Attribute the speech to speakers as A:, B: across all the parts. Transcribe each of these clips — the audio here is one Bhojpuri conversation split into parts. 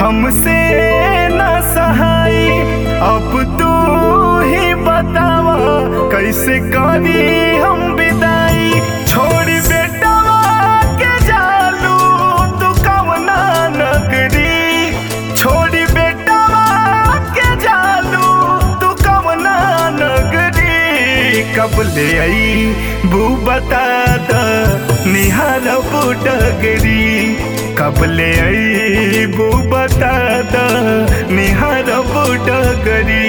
A: हमसे न सहाई अब तू ही बतावा कैसे करी हम विदाई छोड़ी बेटा के जालू तू कवना नगरी छोड़ी बेटा के जालू तू कवना नगरी कब ले आई बू बता द निहार बुडगरी कब ले आई बू बता द निहार बुडगरी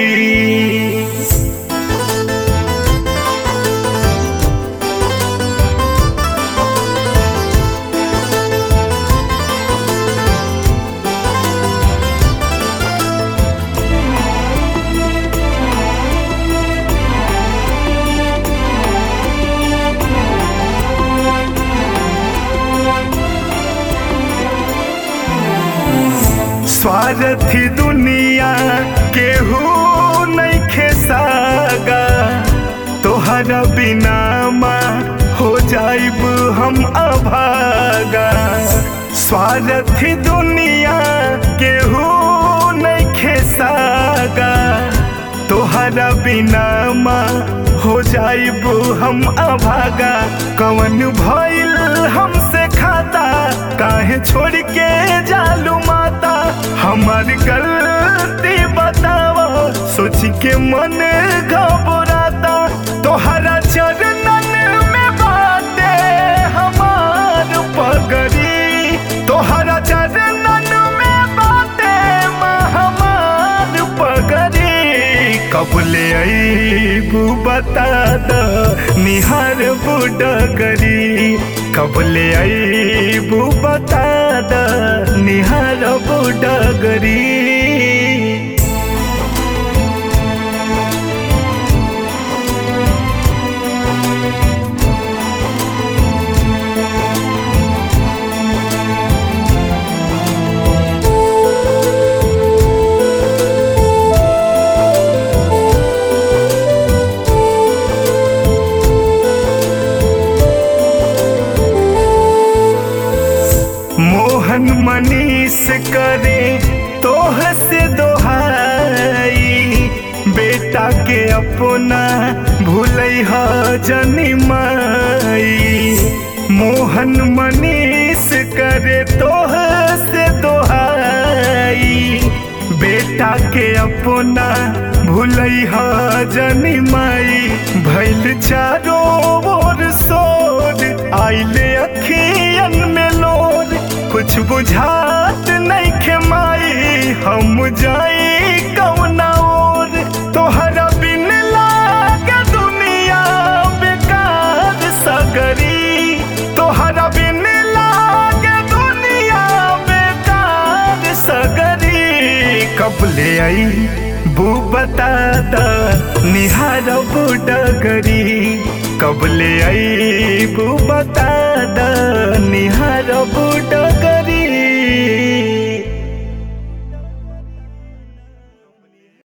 A: स्वार्थी दुनिया केहू नहीं खेसागा तोहरा बिना माँ हो जाइब हम अभागा स्वार्थी दुनिया केहू नहीं खेसागा तोहरा बिना माँ हो जाइब हम अभागा कवन भइल हमसे खाता काहे छोड़ के जालू माता हमार गलती बतावा सोच के मन घबराता तोहरा चरणन में बाटे हमार पगड़ी तोहरा चरणन में बाटे हमार पगड़ी कब ले अईबू बता द निहार बुडगरी कब ले अईबू बता द निहार बुडगरी मोहन मनीष करे तोह से दोहाई बेटा के अपना भूलै ह जनी माई मोहन मनीष करे तोह से दोहाई बेटा के अपना भूलै ह जनी माई भैल चारो ओर सोर आइले अखियन में लोर कुछ बुझात नहीं खेमाई हम जाई कौना ओर तोहरा बिन लागे दुनिया बेकार सगरी तोहरा बिन लागे दुनिया बेकार सगरी कब ले आई बू बता द निहार बुडगरी कब ले आई बू बता द निहार बुडगरी